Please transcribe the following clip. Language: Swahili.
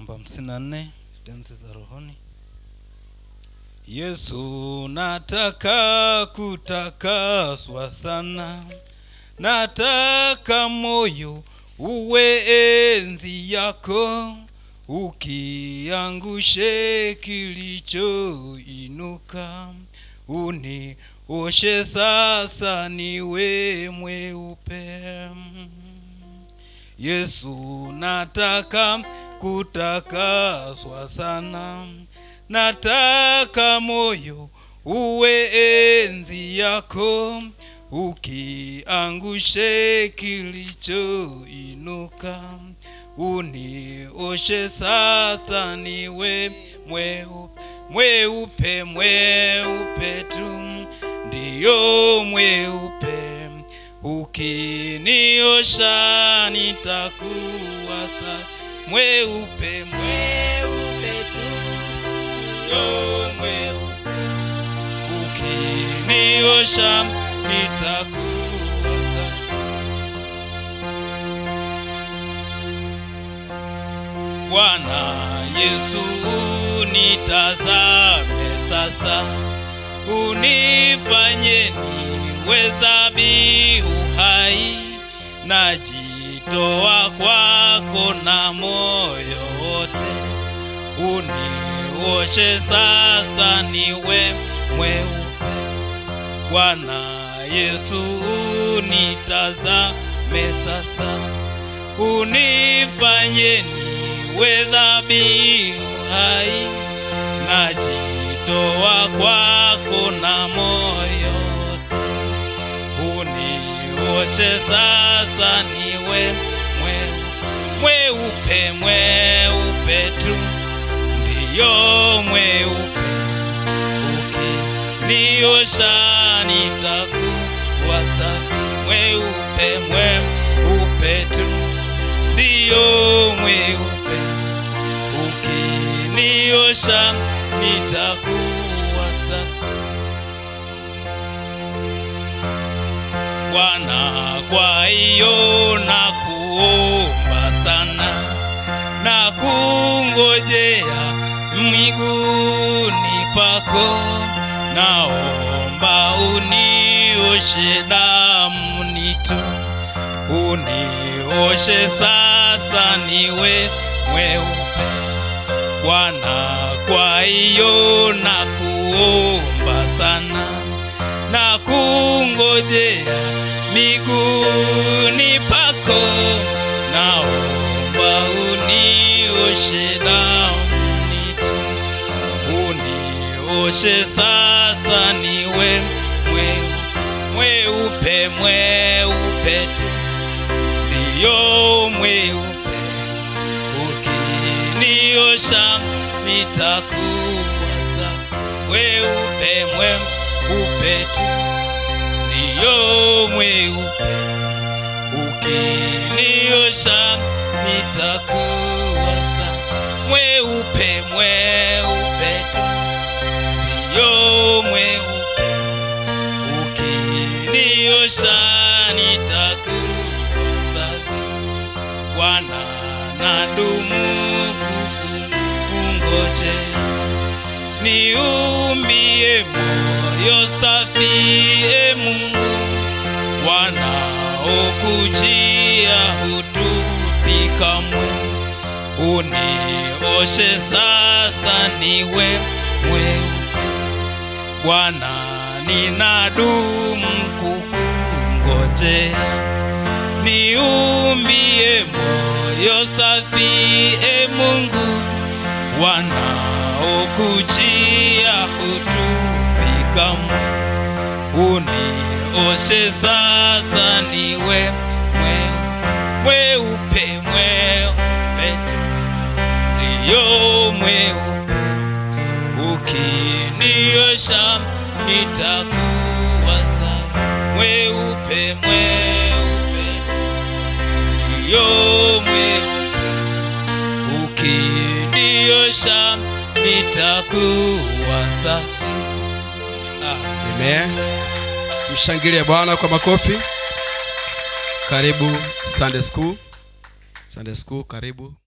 namba hamsini na nne tenzi za rohoni yesu nataka kutakaswa sana nataka moyo uwe enzi yako ukiangushe kilichoinuka unioshe sasa niwe mweupe yesu nataka kutakaswa sana nataka moyo uwe enzi yako ukiangushe kilichoinuka unioshe sasa niwe mweupe mweupe mweupe tu ndiyo mweupe ukiniosha nitakuwa sa mweupe mweupe tu ndiyo mweupe ukiniosha nitakuwa safi bwana yesu nitazame sasa unifanye niwe dhabihu hai najitoa kwako na moyo wote unioshe sasa niwe mweupe bwana yesu nitazame sasa unifanye niwe dhabihu hai najitoa kwako na moyo wote unioshe sasa niwe mweupe mweupe mweupe tu ndiyo mweupe ukiniosha nitakuwa safi mweupe mweupe tu ndiyo mweupe ukiniosha nitakuwa safi bwana kwa hiyo na kuomba sana na kungojea miguuni pako naomba unioshe damuni tu unioshe sasa niwe mweupe bwana kwa hiyo na kuomba sana na kungojea miguuni pako naomba unioshe damuni tu unioshe sasa niwe mweupe mweupe mweupe tu ndiyo mweupe ukiniosha nitakuwa safi mweupe mweupe tu ndiyo mweupe ukiniosha nitakuwa safi mweupe mweupe tu ndiyo mweupe ukiniosha nitakuwa safi bwana nadumu kukungojea niumbie moyo safi e mungu wanaokujia hutupi kamwe unioshe sasa niwe mweupe bwana ninadumu kukungojea niumbie moyo safi e mungu wanaokujia hutupi kamwe unioshe sasa niwe mwe- mweupe mweupe tu ndiyo mweupe ukiniosha nitakuwa safi mweupe mweupe tu ndiyo mweupe ukiniosha nitakuwa safi ah. Amen. Mshangilie Bwana kwa makofi. Karibu Sunday School. Sunday School, karibu.